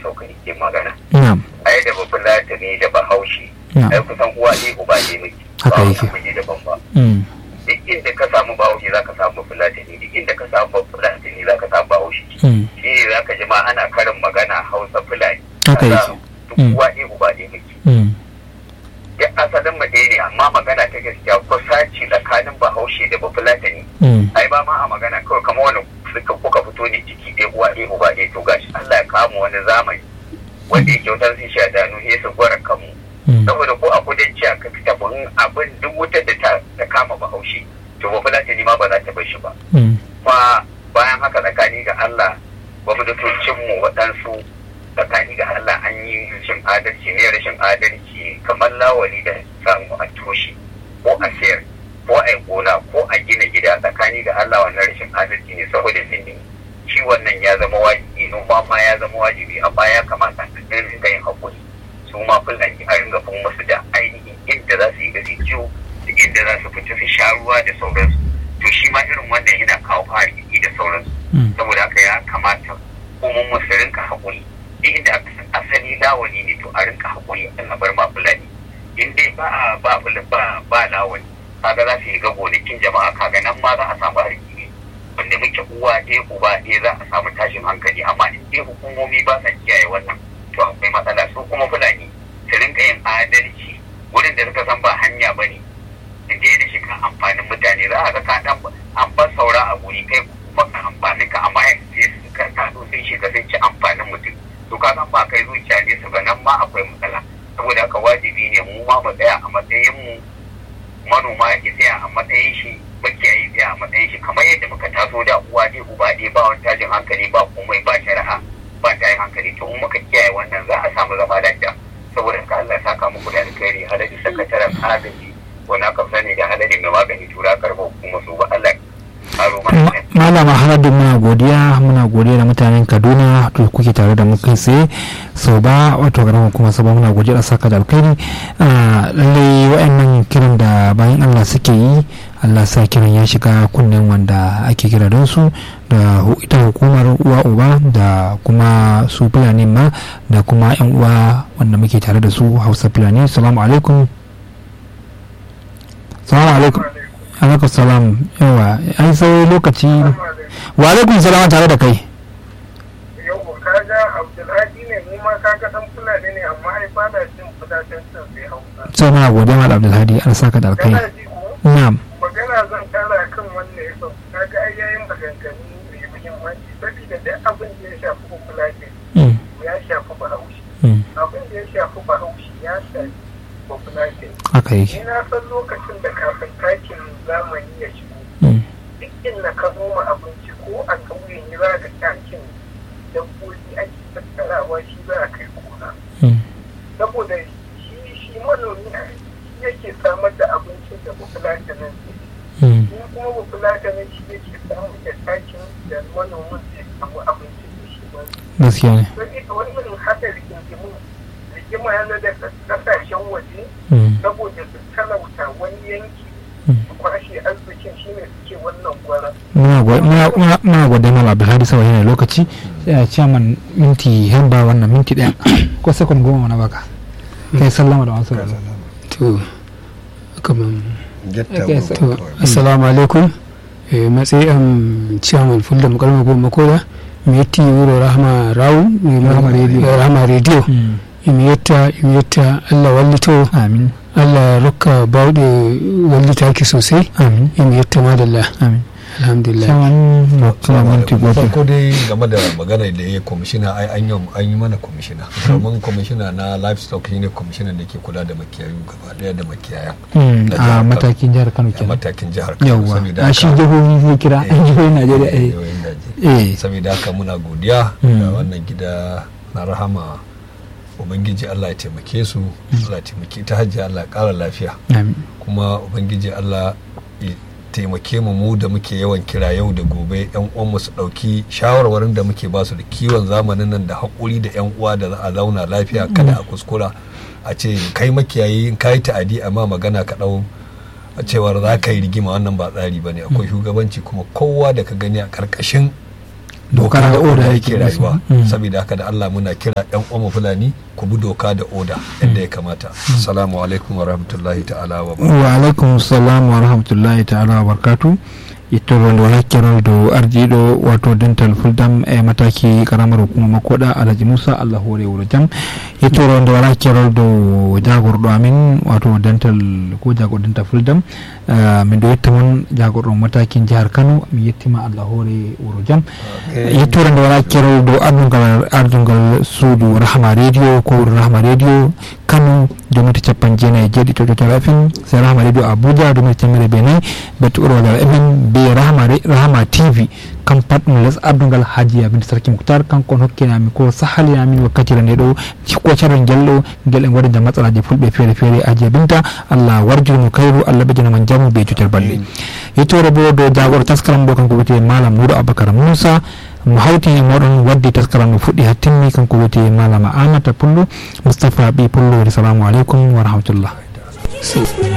sauka ke magana na'am ai da babban latani da bahaushe na'am ai kusan uwa ne uba ne miki Haka ba yake. wani daban ba mm, duk inda ka samu bahaushe za ka samu fulatani duk inda ka samu fulatani za ka samu bahaushe mm, shi ne za ka ji ma ana karin magana hausa fulani Haka Kaza yake. duk Mm. uwa ne uba ne miki mm, duk asalin mu ɗaya ne amma magana ta gaskiya kusaci tsakanin bahaushe da bafulatani mm, ai ba ma a magana kawai kamar wani suka kuka fito ne ciki ɗaya uwa ɗaya uba ɗaya to gashi Allah ya kama wani zamani wanda yake wutar sun sha danu sai su gwara kanmu mm, saboda ko a kudanci a ka fita bin abin duk wutar da ta ta kama bahaushe to ba fulatani ma ba za ta bar shi ba mm, kuma bayan haka tsakani ga Allah gwamnatocinmu waɗansu tsakani ga Allah an yi rashin adalci ne rashin adalci kamar lawali da samu a toshe ko a sayar ko a yi gona ko a gina gida tsakani ga Allah wannan rashin adalci ne saboda zini shi wannan ya zama wajibi noma ma ya zama wajibi amma ya kamata a ɗan ringa yin haƙuri su ma fulani a ringa fin musu da ainihin inda za su yi gasi ciwo da inda za su fita su sha ruwa da sauransu to shi ma irin wannan yana kawo arziki da sauransu mm, saboda haka ya kamata kuma mu su rinka haƙuri duk inda aka san asali lawani ne to a rinka haƙuri a bar ma fulani in dai ba a ba fula- ba ba lawani kaga za su yi ga gonakin jama'a kaga nan ma za a samu arziki ne wanda muke uwa ɗaya uba ɗaya za a samu tashin hankali amma in dai hukumomi ba sa kiyaye wannan to akwai matsala su kuma fulani su rinka yin adalci wurin da suka san ba hanya ba ne su je da shiga amfanin mutane za a ga ka dan an bar saura a guri kai kuma ka amfanin ka amma sai su ka taso sun shiga sun ci amfanin mutum to ka san ba kai zuciya ne su ba nan ma akwai matsala saboda haka wajibi ne mu ma mu tsaya a matsayin mu manoma ya tsaya a matsayin shi makiyayi tsaya a matsayin shi kamar yadda muka taso da uwa ɗaya uba ɗaya ba wani tashin hankali ba komai ba shari'a ba tashin hankali to in muka kiyaye wannan za a samu zama lafiya saboda haka Allah ya saka muku da alkhairi hadari sakataren agaji wani aka sani da hadari mai magani tura karɓar hukumar su ba Allah ya karo mana Ma- lafiya. malama haladu muna godiya muna godiya da mutanen kaduna da kuke tare da mu kai tsaye sau ba wato garin kuma sau ba muna godiya da saka da alkhairi Ah, lallai wa'annan kiran da bayan allah suke yi allah sa kiran ya shiga kunnen wanda ake kira don su da hu- ita hukumar uwa uba da kuma su fulani ma da kuma yan uwa wanda muke tare da su hausa fulani salamu alaikum salamu alaikum alaikum salam yawa an sai lokaci wa alaikum salam tare da kai yau kaga abdulhadi ne mu ma kaga dan fulani ne amma ai ba na jin kudaden sun sai hausa sai muna godiya mal abdulhadi an saka da alkai kana ji ko na'am magana zan kara kan wannan yau kaga ai yayin maganganu mai muhimmanci saboda duk abin da ya shafi fulani Mm, ya shafi bahaushe mm, abin da ya shafi bahaushe ya shafi fulani haka yake ni na san lokacin da kafin takin zamani ya shigo Mm, duk inda ka noma abinci ko a ƙauye ne za ka takin dabbobi ake tattarawa shi za a kai gona mm, saboda shi shi manomi a shi yake samar da abincin da bufulatanin mm, shi kuma bufulatanin shi yake samar da takin da manomin zai samu abincin da shi ba gaskiya ne saboda wannan haka rigingimu rigima yana da kasashen waje Mm, saboda su talauta wani yanki mm. su kwashe arzikin shi ne suke wannan gwara muna go- muna- muna- muna godiya mal abdulhadi saboda yana lokaci sai a ciyaman minti hamba wannan minti daya ko sekon goma na baka kai sallama da wasu rana to kaman Okay, so- to assalamu alaikum eh, matsayin ciyaman fulda makalma goma koda miyatti wuro rahama rawu Rahama Radio. rahama radio Mm, imiyetta imiyetta allah wallito amin allah rokka bawɗe wallitaki sosai amin imiyetta madalla amin alhamdulillah ciyaman na kuma minti goma farko dai game da magana da ya kwamishina ai an yi an yi mana kwamishina domin kwamishina na livestock shine kwamishina da ke kula da makiyayu gaba daya da makiyaya Mm, na a jihar Kano. matakin jihar kano a kenan matakin jihar Kano yawwa saboda a shi haka- jihohi zai kira Eh, jihohin najeriya eh jihohin Najeriya. eh saboda haka muna godiya Mm. da wannan gida na rahama ubangiji Allah ya taimake su Allah ya taimake ta hajji Allah ya kara lafiya amin kuma ubangiji Allah ya taimake mu mu da muke yawan kira yau da gobe yan uwanmu su dauki shawarwarin da muke basu da kiwon zamanin nan da haƙuri da yan uwa da za a zauna lafiya kada a kuskura a ce kai makiyayi in kai ta'adi amma magana ka dau a cewar za ka yi rigima wannan ba tsari bane akwai shugabanci kuma kowa da ka gani a karkashin doka da oda yake yake da su. rayuwa Mm. saboda haka da Allah muna kira yan uwan fulani ku bi doka da oda yadda ya kamata assalamu alaikum wa rahmatullahi ta'ala wa barakatuh wa alaikum salam wa rahmatullahi ta'ala wa barkatu ito wanda wala kirar da arjido wato dental fuldam e mataki karamar hukumar makoda alhaji musa allah hore wuro jam ito wanda wala kirar da jagordo amin wato dental ko jagor dental fuldam eh, min do yetta mon jagordo matakin jihar kano mi yettima allah hore wuro jam yettorende wala kerol dow ardungal ardungal suudu rahma radio ko rahma radio kano domita capan jeenayi e jeeɗiɗi tototal fm so rahma radio abuja domita temere be nayyi betti ɓurwadal emen be rahma Re- rahma tv kam pat ɗum les ardungal haji abinde sarki moutar kanko on hokkinami ko sahalinamin wakkatire nde ɗo ko carol guel ɗo guel en waɗida matsalaji fulɓe feere feere aji abinta allah warjurmo kayru allah ɓejjanama jamu be jotel balɗe yettore bo dow jagoro taskaram ɗo kanko wiyete malam moudou abacara moussa mo hawti e moɗon waddi taskaram no fuɗɗi ha timmi kanko wiyete malama amata pullo moustapha ɓi pullo salamu aleykum wa rahmatullah